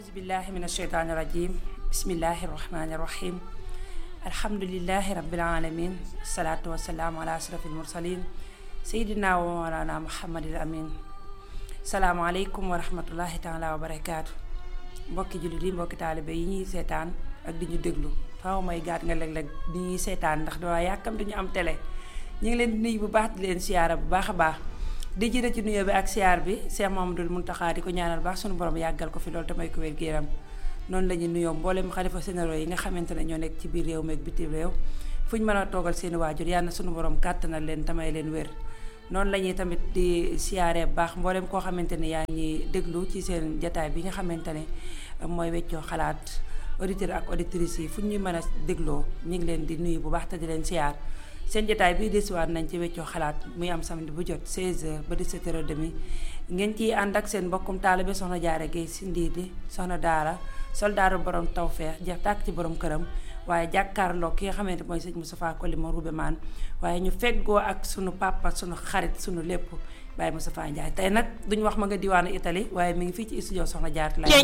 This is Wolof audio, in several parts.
aousubillahi min asheytaani irajim bismillahi irrahmani irrahim alhamdulilahi rabilalamin asalaatu wasalaamu ala ashraf almursalin sayidina wa mawlana muhammadil amin salaamaaleykum wa rahmatullahi taala wa barakaatu mbokki jullit yi mbokki taalibe yi ñuy seetaan ak di ñu déglu faaw may gaat nga léeg-léeg di ñuy seetaan ndax dama yàkkam dañu am télé ñu ngi leen di nuyu bu baax di leen siyaara bu baax a baax di jiite ci nuyoo bi ak siyaar bi Cheikh Mamadou Mountakha di ko ñaanal baax suñu borom yàggal ko fi loolu te may ko wér gu yaram noonu la ñuy nuyoo mboolem xalifa généraux yi nga xamante ne ñoo nekk ci biir réew mi ak bitim réew fu ñu mën a toogal seeni waajur yàlla na suñu borom kàttanal leen tamay leen wér noonu la ñuy tamit di siyaaree bu baax mboolem koo xamante ne yaa ngi déglu ci seen jataay bi nga xamante ne mooy weccoo xalaat auditeurs ak auditrices yi fu ñuy mën a dégloo ñu ngi leen di nuyu bu baax te di leen siyaar seen jotaay bii desiwaat nañ ci weccoo xalaat muy am samedi bu jot 16h ba 17h30 ngeen ciy ànd ak seen mbokkum taalibe soxna jaare Guèye si ndiidi soxna daara soldaaru borom tawfeex jeex tàkk ci borom këram waaye jàkkaarloo ki nga xamante mooy sëñ Moustapha Kolima Roubé maan waaye ñu feggoo ak sunu papa sunu xarit sunu lépp Baye Moustapha Ndiaye tey nag duñu wax ma nga diwaanu Italie waaye mi ngi fii ci studio soxna jaarati la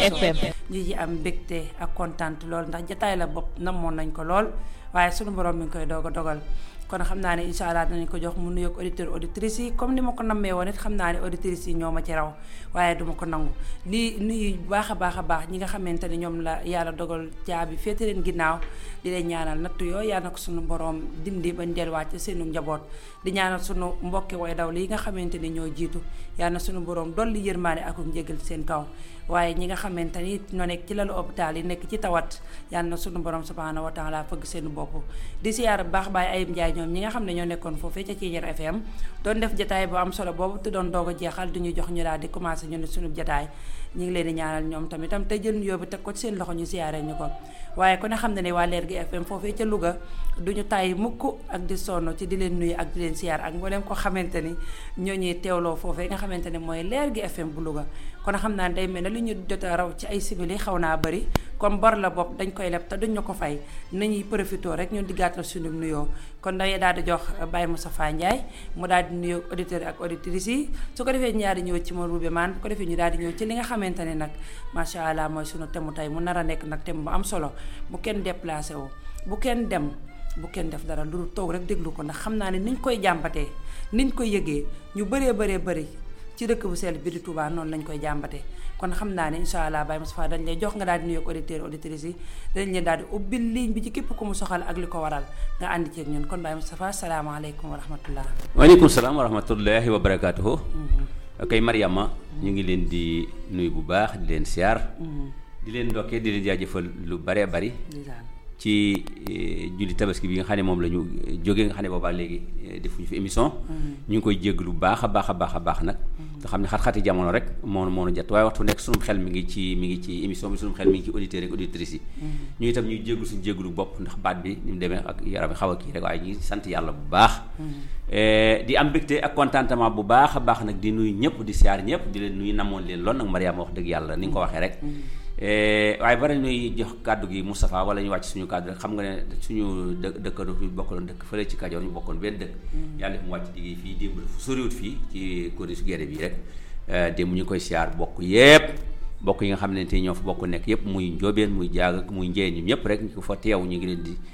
ñu ci am mbégte ak kontaan lool ndax jataay la bopp namoon nañ ko lool waaye sunu borom mi ngi koy doog a dogal kon xam naa ne incha allah dinañ ko jox mu nuyoog auditeurs auditrices yi comme ni ma ko nammee woon it xam naa ne auditrices yi ñoo ma ci raw waaye duma ko nangu di nuyu baax a baax a baax ñi nga xamante ne ñoom la yàlla dogal caabi féete leen ginnaaw di leen ñaanal nattu yooyu yàlla na ko sunu borom dindi bañ delluwaat ci seenu njaboot di ñaanal sunu mbokki way daw li nga xamante ne ñoo jiitu yàlla na sunu borom dolli yërmaane ak njégal seen kaw waaye ñi nga xamante ni ñoo nekk ci lalu hôpital yi nekk ci tawat yàlla na sunu borom subhanahu wa taala fëgg seen bopp di siyaar bu baax baay ayib njaay ñoom ñi nga xam ne ñoo nekkoon foofee ca Thiéniere FM doon def jataay bu am solo boobu te doon doog a jeexal du ñu jox ñu daal di commencé ñu ne sunu jataay ñu ngi leen di ñaanal ñoom tamitam te jël nuyoo bi teg ko ci seen loxo ñu siyaaree ñu ko waaye ku ne xam ne ne waa Leer gi FM foofee ca Louga duñu tàyyi mukk ak di sonn ci di leen nuyu ak di leen siyaar ak mboolem ko xamante ni ñoo ñuy teewloo foofee nga xamante ne mooy Leer gi FM bu Louga kon xam naa ne day mel ne li ñu jot a raw ci ay simili xaw naa bëri comme bor la bopp dañ koy leb te duñ ñu ko fay nañuy profité rek ñun di gàttal suñu nuyoo kon dañuy daal di jox Baye Moustapha Ndiaye mu daal di nuyoo auditeurs ak auditrices yi su ko defee ñu daal di ñëw ci ma Roubé maan bu ko defee ñu daal di ñëw ci li nga xamante ne nag macha allah mooy sunu temu tey mu nar a nekk nag tem bu am solo bu kenn déplacé wu bu kenn dem bu kenn def dara lu toog rek déglu ko ndax xam naa ne niñ koy jàmbatee niñ koy yëgee ñu bëree bëree bëri ci dëkk bu sell bi di Touba noonu lañ koy jàmbatee kon xam naa ne incha allah Baye Moustapha dañ lay jox nga daal di nuyoog auditeurs auditrices yi dañ leen daal di ubbil ligne bi ci képp ku mu soxal ak li ko waral nga àndi ceeg ñun kon Baye Moustapha salaamaaleykum wa rahmatullah waaleykum salaam wa rahmatullahi wa barakaatuhu kay Mariama ñu ngi leen di nuyu bu baax di leen siyaar di leen ndokkee di leen jaajëfal lu baree bari ci julli tabaski bi nga xam ne moom la ñu jógee nga xam ne boobaa léegi defuñu fi émission ñu ngi koy jégg lu baax a baax a baax a baax nag nga xam ne xat-xati jamono rek moo moo jot waaye waxtu nekk sunum xel mi ngi ci mi ngi ci émission bi sunum xel mi ngi ci auditeurs ak auditrices yi ñu itam ñuy jéglu suñu jéglu bopp ndax baat bi ni mu demee ak yaram xaw a kii rek waaye ñu ngi sant yàlla bu baax di am mbégte ak contentement bu baax a baax nag di nuyu ñëpp di siyaar ñëpp di leen nuyu namoon leen lool nag Mariama wax dëgg yàlla ni nga ko waxee rek waaye bari ñuy jox kàddu gi Moustapha wala ñu wàcc suñu kàddu rek xam nga ne suñu dë dëkkandoo fi bokkaloon dëkk fële ci Kajoor ñu bokkoon benn dëkk yàlla def mu wàcc digg fii démb fu soriwut fii ci kori su gerte bi rek démb ñu koy siyaar bokk yépp bokk yi nga xam ne te ñoo fa bokk nekk yépp muy njóobeen muy jaag muy njeen ñi ñëpp rek ñu ko fa teew ñu ngi leen di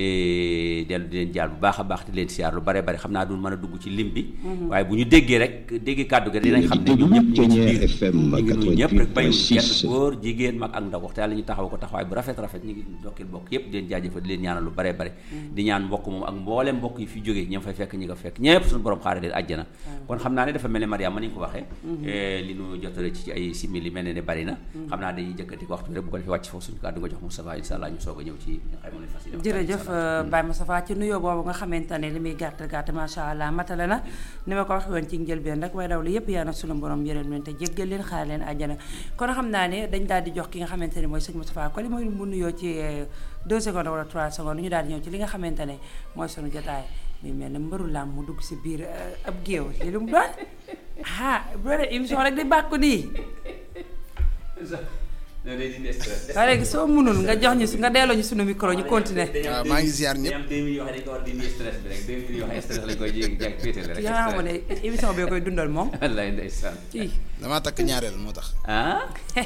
dellu di leen jaar bu baax a baax di leen siyaar lu bare bari xam naa du mën a dugg ci lim bi waaye bu ñu déggee rek déggee kàddu gi dinañ xam ne ñun ñëpp ñu ngi ci biir ñu ngi nuyu ñëpp rek bayu kenn góor jigéen mag ak ndaw waxte yàlla ñu taxaw ko taxawaay bu rafet rafet ñu ngi dokkil bokk yëpp di leen jaajëfal di leen ñaanal lu bare bari di ñaan mbokk moom ak mbooleem mbokk yi fi jógee ñoom fay fekk ñi ko fekk ñëpp suñu borom xaare leen àjjana kon xam naa ne dafa mel ne Mariama ni nga ko waxee li ñu jotale ci ay simili mel ne ne bari na xam naa dañuy jëkkati ko waxtu rek bu ko defee wàcc foofu suñu kàddu nga jox Moustapha insha Allah ñu soog a ñëw ci jërëjëf Baye Moustapha ci nuyoo boobu nga xamante ne li muy gàtt gàtt macha allah matale na ni ma ko waxee woon ci njëlbeen rek waaye daw li yëpp yaa na sunu borom yërëm leen te jéggal leen xaar leen àjjana kon xam naa ne dañ daal di jox ki nga xamante ne mooy sëñ Moustapha ko li mooy mu nuyoo ci 2 secondes wala 3 secondes ñu daal di ñëw ci li nga xamante ne mooy sunu jotaay muy mel ne mbëru làmb mu dugg si biir ab géew li lu mu doon ah bu doon émission rek di bàkku nii non day dindi stress. waaye léegi soo mënul nga jox ñu su nga delloo ñu sunu micro ñu continuer waaw maa ngi ziar ñëpp. dañu am deux minutes yoo xam ne dañu ko war a dindi stress bi rek deux minutes yoo xam ne stress lañ koy jéeg jéeg féetale rek. yaa xam ne émission bi koy dundal moom wallaay ndeysaan. ci damaa takk ñaareel moo tax. ah.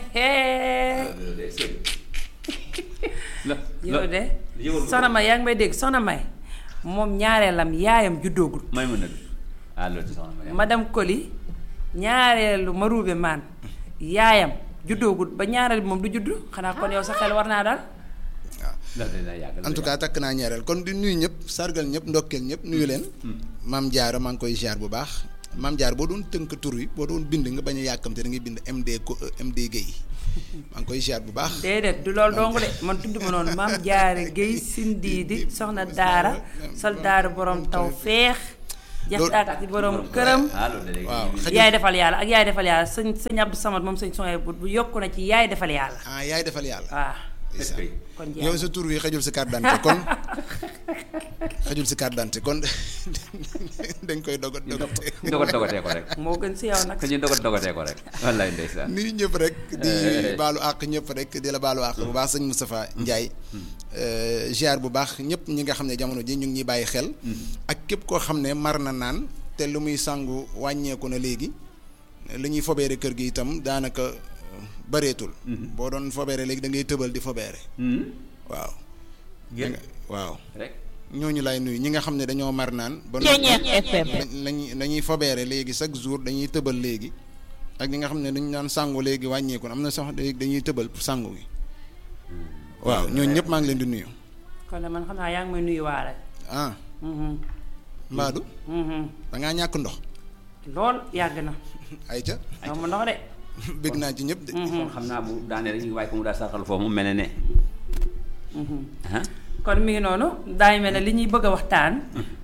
loolu day sëñ. lo yow de yëwal ko. soxna May yaa ngi may dégg soxna May moom ñaareelam yaayam juddoogul may mën na dugg ah loolu ci soxna Mariama. madame Koli ñaareelu maruube maan yaayam juddoogul ba ñaareel bi moom du juddu xanaa kon yow sa xel war naa daal waaw loolu dina yàgg. en tout cas takk naa ñaareel kon di nuyu ñëpp sargal ñëpp ndokkeel ñëpp nuyu leen. maam Diarra maa ngi koy ziar bu baax. maam Diarra boo doon tënk tur wi boo doon bind nga bañ a yàkkamte da ngay bind MD ko MD Guèye maa ngi koy ziar bu baax. déedéet du loolu dong de man tudd ma noonu maam jaare géy sindiidi soxna daara sol daara borom taw feex jaxtaak ci borom këram ah loolu da waaw xajul yaay defal yàlla ak yaay defal yàlla sëñ sëñ Abdou Samad moom sëñ soxee bu bu yokku na ci yaay defal yàlla ah yaay defal yàlla. waaw est-ce que kon jeex yow sa tur wi xajul si carte d'identité kon xajul si carte d'identité kon dañ koy dogot dogotee. dogot dogatee ko rek. moo gën si yow nag que ñu dogot dogatee ko rek. wallaay ndeysaan. nuyu ñëpp rek di baalu àq ñëpp rek di la baalu àq bu baax sëñ Moustapha Ndiaye ziar bu baax ñëpp ñi nga xam ne jamono ji ñu ngi ñuy bàyyi xel ak képp koo xam ne mar na naan te lu muy sangu wàññeeku na léegi li ñuy fobeere kër gi itam daanaka bareetul boo doon fobeere léegi da ngay tëbal di fobeere waaw Génn. waaw rek. ñooñu lay nuyu ñi nga xam ne dañoo mar naan ba Ceeñeex FM. lañuy dañuy fobeere léegi chaque jour dañuy tëbal léegi ak ñi nga xam ne dañu naan sangu léegi wàññeeku na am na sax léegi dañuy tëbal pour sangu gi waaw ñooñu ñëpp maa ngi leen di nuyu kon nag man xam naa yaa ngi may nuyu waale ah mhm mbaadu mhm da ngaa ñàkk ndox lool yàgg na ayca moom ma ndox de bëgg naa ci ñëpp de kon xam naa bu daanee rek ñu waaye ko mu daal sarxal foofu mu mel ne ne. ah. kon mi ngi noonu daay mel ne li ñuy bëgg a waxtaan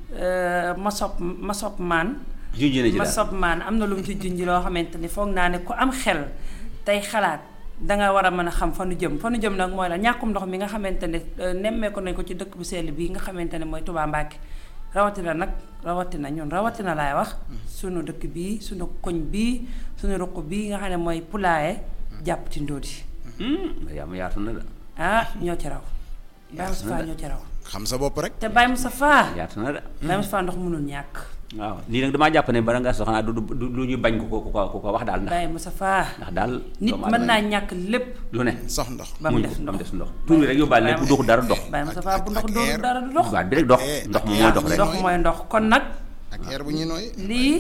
ma sob ma sob maan junj na ci ma daal. sob maan am na lu mu ci junj loo xamante ni foog naa ne ku am xel tey xalaat danga war a mën a xam fa nu jëm fa nu jëm nag mooy la ñàkkum ndox mi nga xamante ne euh, nemmeeku nañ ko ci dëkk bu sell bii nga xamante ne mooy Touba Mbacke rawatina nag rawatina ñun rawatina laay wax sunu dëkk bii sunu koñ bii sunu ruq bii nga xam ne mooy Poulaye jàpp ci ndóodi yaa ma yaatu na la. ah ñoo ci raw Baye Moustapha ñoo ci raw xam sa bopp rek te Baye Moustapha yaatu na la. Baye Moustapha ndox mënul ñàkk waaw lii nag damaa jàpp ne bala ngaa soxnaa du du lu ñu bañ ku ko ku ko ku ko wax daal ndax Baye Moustapha ndax daal. nit doomu mën aadama naa ñàkk lépp lu ne. sox ndox ba mu muñ des ko ba mu ndox des ndox. tur bi rek yóbbaale lépp doxul dara dox. Baye Moustapha ak- bu ndox ak doon air. dara du dox baat bi rek dox Eh, ndox ak moom yaa mooy dox ngi rek. ndox mooy ndox kon nag ak air bu ñuy nooy lii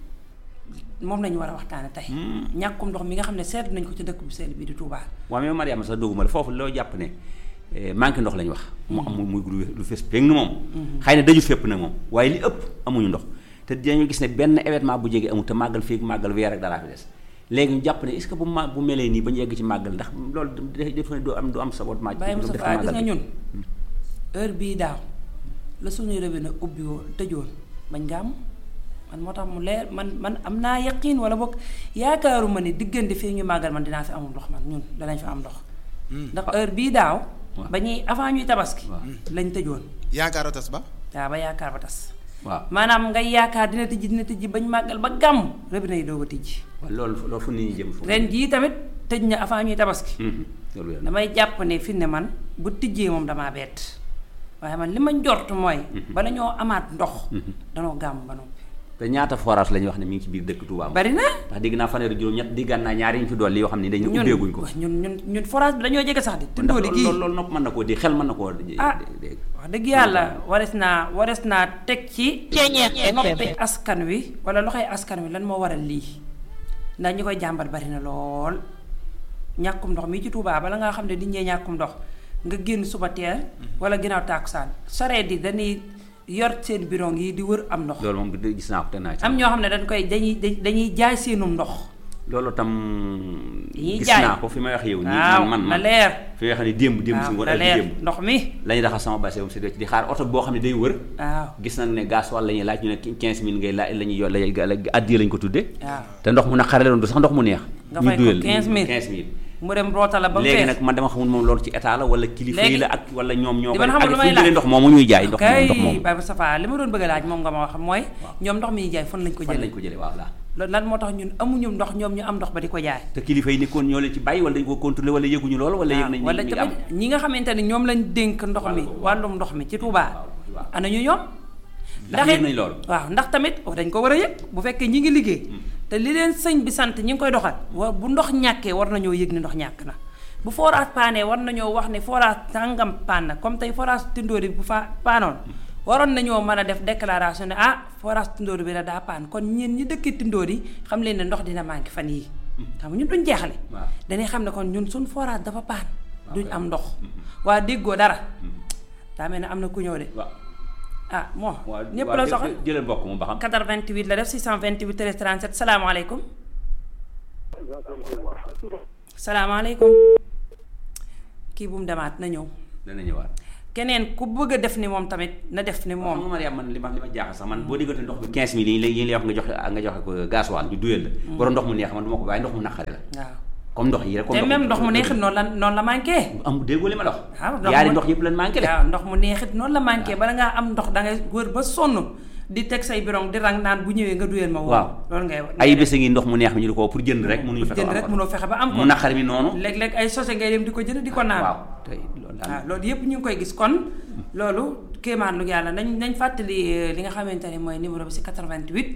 moom lañu war a waxtaane tey ñàkkum ndox mi nga xam ne seetlu nañ ko ci dëkk bu sell bii di Touba waaw mais Mariama sax dogguma la foofu loo jàpp ne eh, manqué ndox la ñu wax. mu am muy lu lu fees péng moom. xëy na daju fépp nag moom waaye li ëpp amuñu ndox te dinañu gis ne benn événement bu jege amul te màggal fii ak màggal weer ak dara fi des léegi ñu jàpp ne est-ce que bu ma bu melee nii ba ñu yegg ci màggal ndax loolu def ne du am du am sabotement. Baye du def Moustapha gis màggal nga bi. ñun heure bii daaw la suñuy robinet ubbi woon tëjoon bañ nga am man moo tax mu leer man man am naa yaqiin wala boog yaakaaruma ne diggante fii ñu màggal man dinaa fi amul ndox man ñun danañ fi am ndox ndax heure bii daaw waaw. ba ñuy avant ñuy tabaski waaw. lañ tëjoon yaakaar a tas ba waaw ba yaakaar ba tas waaw maanaam ngay yaakaar dina tijji dina tijji bañ màggal ba gàmm robinet yi doog a tijji waaw loolu loolu fu nit ñi jëm foofu. ren jii tamit tëj na avant ñuy tabaski Mhm. loolu wér na. damay jàpp ne fi ne man bu tijjee moom damaa bett waaye man li ma njort mooy bala ñoo amaat ndox danoo gàmm ba noppi te ñaata forage la ñuy wax ne mi ngi ci biir dëkk Touba. bari na ndax dégg naa fanweeri juróom ñett diggaan naa ñaari ñu fi dolli yoo xam ne dañu ñun ubbeeguñ ko. ñun ñun ñun forage bi dañoo jege sax di ndax tundoo di gii loolu loolu nag mën na koo di xel mën na koo. ah dégg. wax dëgg yàlla wares naa wares naa teg ci Ceeñeex FM. noppi askan wi wala loxoy askan wi lan moo waral lii ndax ñi koy jàmbat bari na lool ñàkkum ndox mi ci Touba bala nga xam ne di ñee ñàkkum ndox nga génn suba teel wala ginnaaw tàkkusaan sareet yi dañuy yor seen bidon yi di wër am ndox loolu moom di- gis naa ko te naa ci. am ñoo xam ne dañ koy dañuy dañuy jaay seenum ndox loolu tam. Dañuy gis jaay. naa ko fi may wax yow. nii waaw man man na man leer fi nga xam ne démb démb si waaw ngoon na ak leer démb. ndox mi la ñuy raxas sama base moom si di xaar oto boo xam ne day wër. waaw gis nañ ne gaz wala la ñuy laaj ñu ne 15000 ngay laaj la ñuy yor la ñuy addiya lañ ko tuddee. waaw te ndox mu naqare la doon du sax ndox mu neex. Nga ñu fay ko duyal 15000. 15000. mu dem roota la ba mu léegi fees nag man dama xamul moom loolu ci état la wala kilifa yi Léegi- la ak wala ñoom ñoo di koy man xamul ak lu fu may ñu jëlee laaj. ndox moomu ñuy jaay ndox moomu kay ndox moomu Baye Moustapha li ma doon bëgg a laaj moom nga ma wax mooy ñoom ndox mi ñuy jaay fan lañ ko fan lañ jëlee ko jëlee waaw la loolu lan moo tax ñun amuñu ndox ñoom ñu am ndox ba di ko jaay te kilifa yi nekkoon ñoo leen ci bàyyi wala dañu ko contrôler wala yëguñu loolu wala yëg nañ wala ñu ngi am tamit ñi nga xamante ne ñoom lañ dénk ndox mi wàllum ndox mi ci Touba waaw. ana ñu ñoom ndax it- yëg nañ loolu waaw ndax tamit oh, dañ ko war a yëg bu fekkee ñi ngi liggéey te li leen sëñ bi sant ñi ngi koy doxal wa bu ndox ñàkkee war nañoo yëg ni ndox ñàkk na bu forage paanee war nañoo wax ne forage tàngam paan na comme tey forage tindóori bu fa paanoon waroon nañoo mën a def déclaration ne ah forage tindóori bi la daa paan kon ñeen ñi dëkkee tindóori xam leen ne ndox dina manqué fan yii xam nga ñun duñ jeexale waaw. dañuy xam ne kon ñun suñ forage dafa paan duñ am ndox waa déggoo dara daa mel ne am na ku ñëw de waaw ah bon waaw ñépp waaw la jë- soxal jë- jëlal mbokk mu ba xam 88 la def 628 13 37 salaamaaleykum salaamaaleykum kii bu mu demaat na ñëw dana ñëwaat keneen ku bëgg a def ni moom tamit na def ni xam nga moom Mariam man li ma li ma jaaxal sax man boo diggante ndox bi 15 mille yi ñu lay yi ñu lay wax nga joxe nga joxe ko gasoil ñu duyal la borom ndox mu neex man du ma ko bàyyi ndox mu naqari la waaw comme ndox yi rek comme te même ndox mu neexit noonu la noonu la manqué am déggoo li ma la waaw wax ndox yaari mu- ndox yëpp lan manqué de waaw ndox mu neexit noonu la manqué bala ngaa am ndox da ngay wër ba sonn di teg say birong di rang naan bu ñëwee nga duyal ma woo waaw loolu ngay ay bés a ngi ndox mu neex mi ñu di ko pour jënd rek mënuñu fexe jënd ba am rek ko. mënoo fexe ba am ko mu naqari mi noonu léeg-léeg ay sose ngay dem di ko jënd di ko naan waaw tey loolu daal waaw loolu yëpp ñu ngi koy gis kon loolu kéemaan lu yàlla nañ nañ fàttali eh, li nga xamante ne mooy numéro bi si 88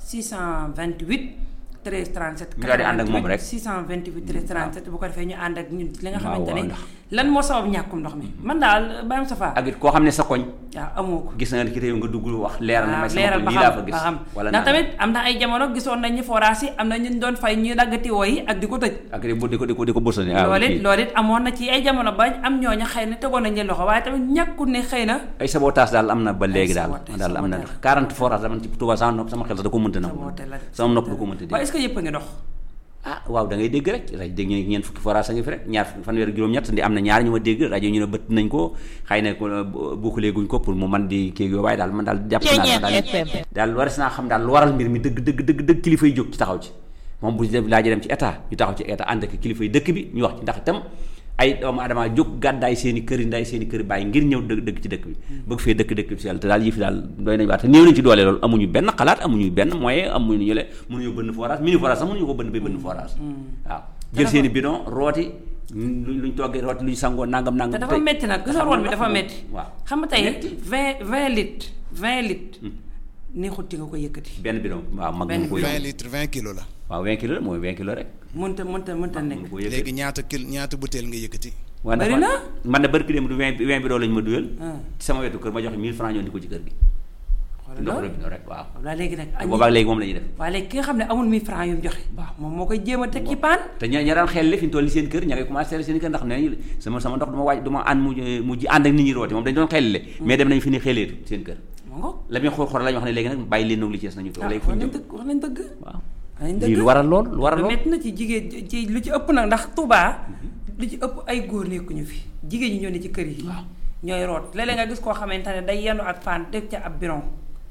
628 13 37. Ñu daal di ànd ak moom rek. 628 13 37 bu ko defee ñu ànd ak ñun li nga waaw, xamante ne waaw, ndax- lan moo sabab ñàkkum ndox mi man daal Baye Moustapha ak it koo xam ne sa koñ waaw amoo ko. gis na nga ci réew nga dugg wax leeral na waaw may sama leeral koñ ba lii laa fa xam gis ba xam wala ndax naan. tamit am na ay jamono gisoon nañ ni forage yi am na ñu doon fay ñuy daggati woo yi ak di ko tëj. ak di ko di ko di ko di ko bërsani ah loolu it kii. loolu it amoon na ci ay jamono ba am ñooña xëy na tegoon nañ leen loxo waaye tamit ñàkkul ne xëy na. ay sabotage daal am na ba léegi daal sabotage, daal am na sabotage. 40 forage dama ci Touba sama nopp sama xel sax da ko mënta na Sabotage la de. sama nopp du ko mënta waaye dégg est-ce que yëpp a ngi dox. ah waaw da ngay dégg rek rajo dégg ñu ne ñeent fukki forage a ngi fi rek ñaar fanweer ak juróom-ñett ndi am na ñaar ñu ma dégg rajo ñu ne bëtt nañ ko xëy na ko boucler guñ ko pour mu man di kii yooyu waaye daal man daal jàpp naa ne daal daal waras naa xam daal lu waral mbir mi dëgg dëgg dëgg dëgg kilifa yi jóg ci taxaw ci moom bu dem laajee dem ci état ñu taxaw ci état ànd ak kilifa yi dëkk bi ñu wax ci ndax itam ay doomu adama jóg gàddaay seen i kër yi ndaay seen i kër bàyyi ngir ñëw dëkk dëkk ci dëkk bi bëgg fee dëkk dëkk bi si yàlla te daal yëf yi daal doy nañ waa te néew nañ ci doole loolu amuñu benn xalaat amuñu benn moyen amuñu ñu le mënuñu bënn forage mini forage sax mënuñu ko bënn bay bënn forage waaw jël seen i bidon rooti luñ luñ toggee rooti luñ sangoo nangam nangam te dafa métti nag gis nga rôle bi dafa métti. waaw xam nga tey métti. 20 20 litres 20 litres. neexut ci nga ko yëkkati. benn bidon waaw mag Benn mu ko bidon. 20 litres 20 kilos la. waaw 20 kilos la mooy 20 kilos rek mënta mënta mënta mu nekk. ko yëkkati léegi ñaata kil ñaata butéel nga yëkkati. waaw Bari dafa- na? man de barki dem du 20 20 bidon lañ ma duyal Ah. ci sama wetu kër ma joxe 1000 francs ñoo di ko ci kër gi xoolal ndox loolu. robinet rek waaw waaw léegi nag. te boobaag léegi moom la ñuy def waaye léegi ki nga xam ne amul 1000 francs yu mu joxe. Waaw. moom moo koy jéem a teg ci paan. te ña ña daan xel fi ñu toll ni seen kër ña ngay commencé seen kër ndax nee nañu sama sama ndox duma waaj duma ànd mu mujj ànd ak nit ñi rooti moom dañu doon xelile mais dem nañu fi ni xeleetu seen kër moo ngoog. la muy xool xool la ñu wax ne léegi nag bàyyi leen noog li ci des nañu toog ah léegi fu wax ñu nañ jëm dëgg wax nañ dëgg. waaw wax nañ lii dëgg. lu waral lool lu waral lu lool métti na ci jigéen ci lu ci ëpp nag ndax Touba lu ci ëpp ay góor nekkuñu fi jigéen ñi ñoo ne ci kër yi. Waaw. ñooy root léeg-léeg nga gis koo xamante ne day yenu ak paan def ca ab biron.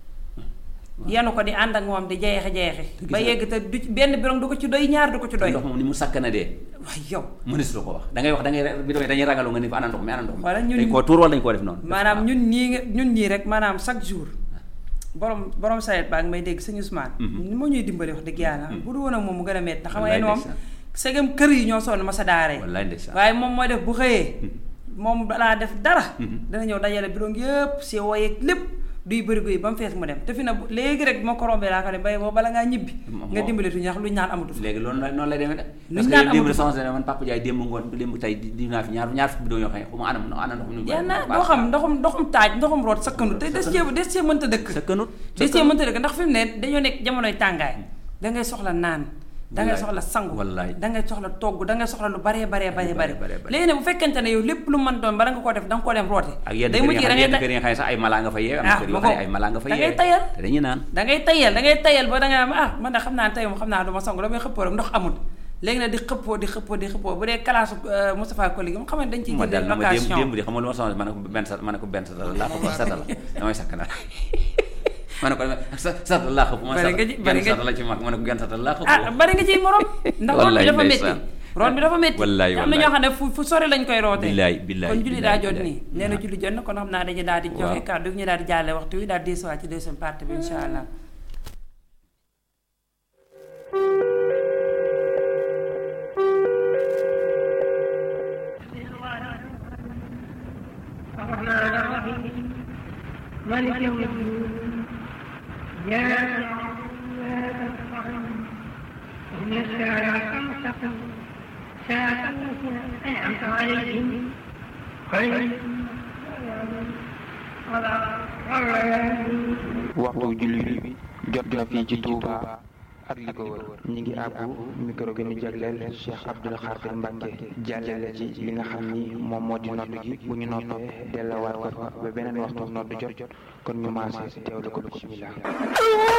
yenu ko di ànd ak moom di jeexe jeexe. gis ba nga- yegg te du ci benn biron du ko ci doy ñaar du ko ci doy. ndox moom ni mu sakkana dee waaye yow. mënees lu ko wax da ngay wax da ngay bi doon dañuy ragalu nga ni fa ana ndox mi ana ndox mi Wala ñun- dañ koo tuur wala dañ koo def noonu maanaam ñun ñii nga ñun ñii rek maanaam chaque jour borom borom sayet baa ngi may dégg sëñ Ousmane. ni moo ñuy dimbali wax dëgg yàlla. bu du woon ak moom mu gën a métti. xam nga Wallaay ne moom ndeysaan. segam kër yi ñoo sonn ma sa daaree. wallaay ndeysaan waaye moom mooy def bu xëyee. moom balaa def dara. dana ñëw dajale bidon yëpp si woyeeg lépp duy bërigo yi ba mu fees mu dem te fi na bu- léegi rek moo ko rombee laa ko ne bay boo bala ngaa ñibbi. Moom- nga dimbali tuuti ndax lu ñu naan amatu fa. léegi loolu la noonu lay demee de Lu parce ñu que daan démb amatu de soxna man Papa Ndiaye démb ngoon démb tey di di naa fi ñaar ñaar fukki bidon yoo xam ne xuma anam ana ndox mi nu jeex na doo xam ndoxum ndoxum taaj ndoxum root sakkanut te des cee des cee mënta dëkk. sakkanut des cee mënta dëkk ndax fi mu ne dañoo nekk jamonoy tàngaay dangay soxla naan dangay Wallaay. soxla sangu Wallaay. dangay soxla togg dangay soxla lu baree baree baree baree, bare baree, baree. léegi nag bu fekkente ne yow lépp lu mën doon bala nga koo def danga koo dem roote ak yenn day kër mujj yi nga da xam ngay yenn ta- kër yi nga xam ne sax ay malaa nga fa yeewe am Ah, na kër yoo ma xam ne ko- ay malaa nga fa da ngay yeewe tayal. te dañuy naan dangay tayal dangay tayal ba danga am ah man de xam naa tey moom xam naa du ma sangu damay xëppoo rek ndox amul léegi nag di xëppoo di xëppoo di xëppoo bu dee kalaasu euh, Moustapha Koli gi mu xam ne dañ ciy ma dal jëlee na ma démb location démb di xam nga lu ma soxla ma ne ko benn sa ma ne ko benn sa laa ko ba sata la damay sakk na ma ne ko sa sata laa xëpp ma Bari nga ci- sata bari genn nga sata la ci mag ma ne ko genn sata laa xëpp ah bari nga ciy morom ndax root bi Wallaay dafa métti ndeysaan. root bi dafa métti Wallaay, am na wallaay. ñoo xam ne fu fu sori lañ koy rootee Billaay, billaay, kon julli billaay, daa jot billaay. nii nee na julli jot na kon xam naa dañu daal di joxe Waaw. kàddu gi ñu daal di jàlle waxtu wi daal di desuwaat ci deuxième partie bi insha allah الرحمن الرحيم مالك يوم الدين إياك نعبد وإياك نستعين اهدنا الصراط المستقيم صراط الذين أنعمت عليهم غير المغضوب عليهم ولا الضالين waxtu julli bi jot na fii ci Touba ak li ko wër ñi ngi àbbu micro gi ñu jagleel Cheikh Abdoul Khadir Mbacke jàllale ci li nga xam ni moom moo di nodd gi bu ñu noppee dellawaat ko fa ba beneen waxtu nodd jot kon ñu maase teewlu ko bismillah